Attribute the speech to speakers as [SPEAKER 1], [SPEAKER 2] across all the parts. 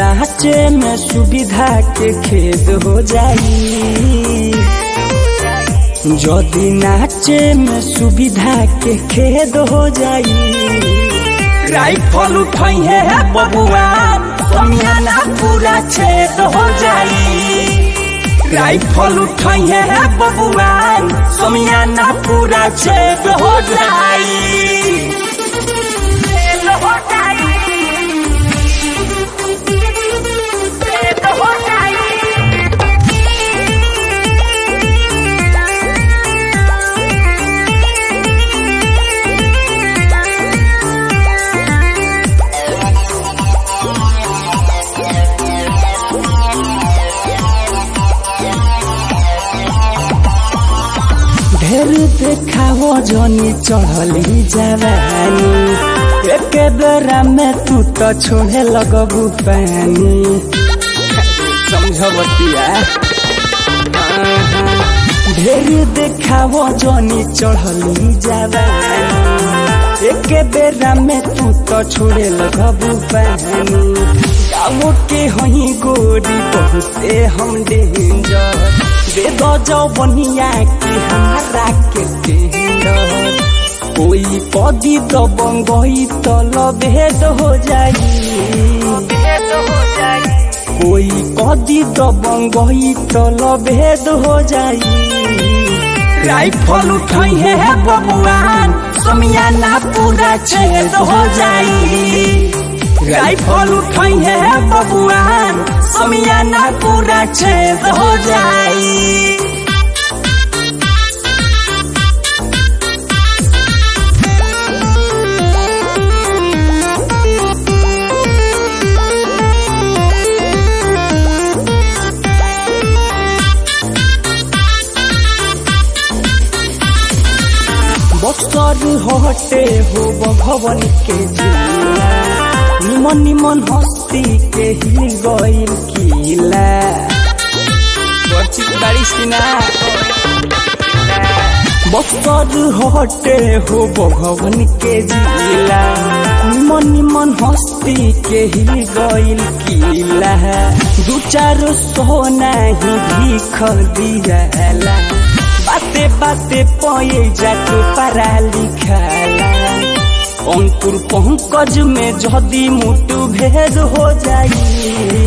[SPEAKER 1] नाचे में सुविधा के खेद हो जाई जदि नाचे में सुविधा के खेद हो जाई राइफल उठाई है बबुआ समियाना पूरा छेद हो जाई राइफल उठाई है बबुआ समियाना पूरा छेद हो जाई
[SPEAKER 2] छेद हो जाई छेद हो जाई
[SPEAKER 1] ढेर देखाओ जनी चढ़ली जवानी एक बेरा में तू तो छोड़े लगबू पानी समझबतिया ढेर देखाओ जनी चढ़ली जवानी एक बेरा में तू तो छोड़े लगबू पानी गाँव के हही गोरी बहुते हम डेंजर दे दो जाओ बनिया के हमारा के टेंडर कोई पदी तो बंगई तो लभेद हो जाई
[SPEAKER 2] छेद हो जाई
[SPEAKER 1] कोई कदी तो बंगई तो लभेद हो जाई राइफल उठाई है बबुआन समियाना पूरा छेद हो जाई राइफल उठाई है बबुआन समियाना पूरा छेद हो जाई बक्सर हटे हो भवन के जिला निमन निमन हस्ती के हिल गइल किला बारिश की ना बक्सर हटे हो भवन के जिला निमन निमन हस्ती के हिल गइल किला दू चार सौ नहीं भीख दियाला बाते बाते पये जाके पढ़ा लिखाला अंकुर पंकज में जदी मुटु भेद हो जाई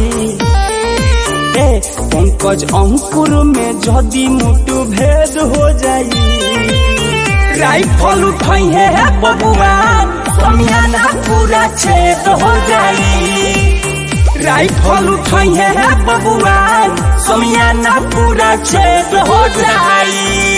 [SPEAKER 1] ए पंकज अंकुर में जदी मुटु भेद हो जाई राइफल उठाई है बबुआ समियाना पूरा छेद हो जाई राइफल उठाई है बबुआ समियाना पूरा छेद हो जाई